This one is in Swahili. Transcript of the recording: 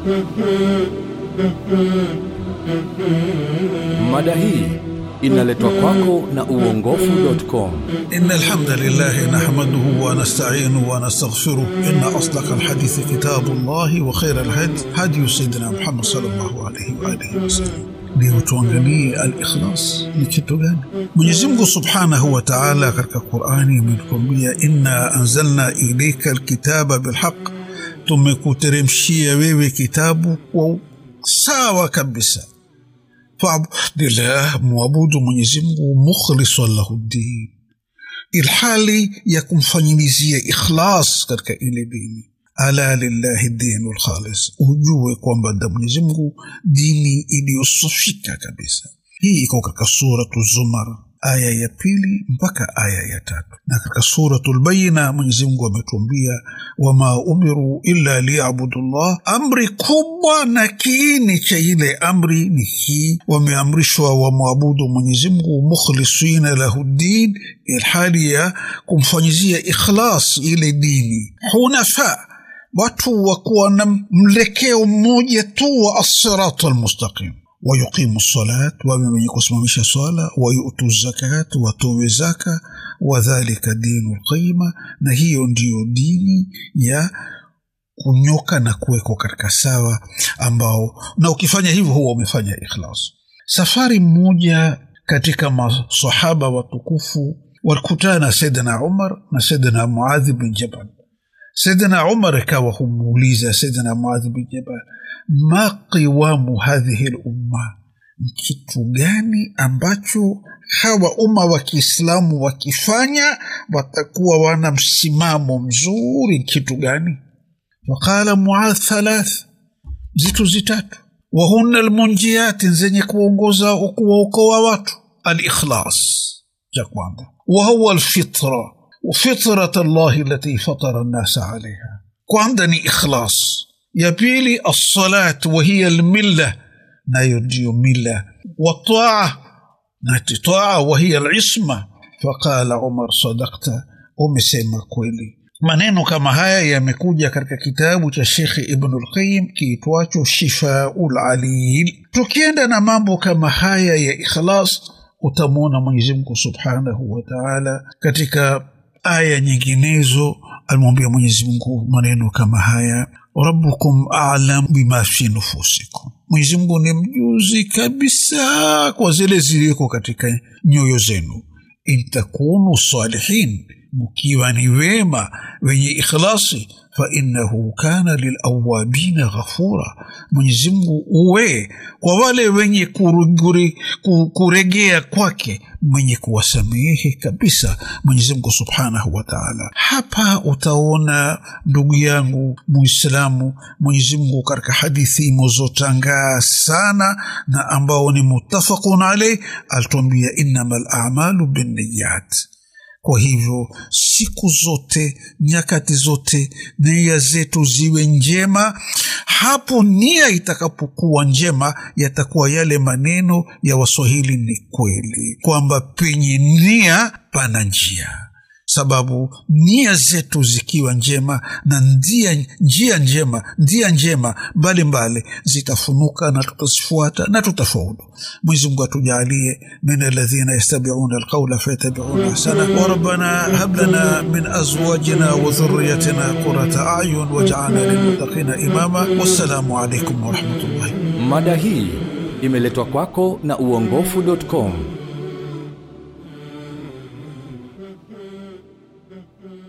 Mada hii inaletwa kwako na uongofu.com. إن الحمد لله نحمده ونستعينه ونستغفره إن أصدق الحديث كتاب الله وخير الهدي هدي سيدنا محمد صلى الله عليه وآله وسلم leo tuangalie al-ikhlas ni kitu gani mwenyezi mungu subhanahu wa taala katika qurani ametukwambia inna anzalna ilaika alkitaba bilhaq tumekuteremshia wewe kitabu kwa sawa kabisa fabudillah mwabudu mwenyezi mungu mukhlisan lahu ddin ilhali ya kumfanyilizia ikhlas katika ile dini ala lillahi dinu lkhalis ujue kwamba da mwenyezi mungu dini iliyosofika kabisa hii iko katika suratu zumar aya ya pili mpaka aya ya tatu na katika suratu lbayina mwenyezi mungu ametuambia wama umiru illa liyabudu llah amri kubwa na kiini cha ile amri ni hii wameamrishwa wamwabudu mwenyezi mungu mukhlisina lahu ddin ilhali ya kumfanyizia ikhlas ile dini hunafaa watu wakuwa na mlekeo mmoja tu wa assiratu almustaqim wayuqimu salat wawe wenye kusimamisha swala wayutu zakat watowe zaka wadhalika dinu lqayima na hiyo ndiyo dini ya kunyoka na kuwekwa katika sawa ambao na ukifanya hivyo huwa umefanya ikhlas safari mmoja katika masahaba watukufu walikutana na saidina umar na saidina muadhi bin jabal سيدنا عمر كاوى موليزا سيدنا معاذ بن جبل ما قوام هذه الأمة kitu gani ambacho hawa umma wa kiislamu wakifanya watakuwa wana msimamo mzuri kitu gani waqala muadh thalath zitu zitatu wahunna lmunjiyati zenye kuongoza kuwaokoa watu alikhlas cha kwanza wahuwa lfitra وفطرة الله التي فطر الناس عليها كواندني إخلاص يبيلي الصلاة وهي الملة لا يرجي ملة والطاعة ناتي طاعة وهي العصمة فقال عمر صدقت umesema kweli maneno kama haya yamekuja katika kitabu cha shekhe ibnu lqayim kiitwacho shifau lalil tukienda na mambo kama haya ya ikhlas utamwona mwenyezimngu subhanahu wa taala katika aya nyinginezo alimwambia mwenyezi mungu maneno kama haya rabbukum alam bima fi nufusikum mwenyezi mungu ni mjuzi kabisa kwa zile zilizoko katika nyoyo zenu intakunu salihin mkiwa ni wema wenye ikhlasi fainahu kana lilawabina ghafura mwenyezimngu uwe kwa wale wenye kuruguri, kuregea kwake mwenye kuwasamehe kabisa mwenyezimngu subhanahu wa taala hapa utaona ndugu yangu muislamu mwenyezimngu katika hadithi imozotangaa sana na ambao ni mutafaqun alaih alituambia innama lamalu binniyat kwa hivyo siku zote nyakati zote nia zetu ziwe njema hapo nia itakapokuwa njema yatakuwa yale maneno ya waswahili ni kweli kwamba penye nia pana njia sababu nia zetu zikiwa njema na ndia, njia njema ndia njema mbalimbali zitafunuka na tutazifuata na tutafaulu mwenyezi mungu atujaalie min aladhina yastabiuna alqaula fayatabiuna ahsana warabana hab lana min azwajina wa dhurriyatina qurata ayun wajaalna lilmuttaqina imama wassalamu alaikum warahmatullahi Mada hii imeletwa kwako na uongofu.com.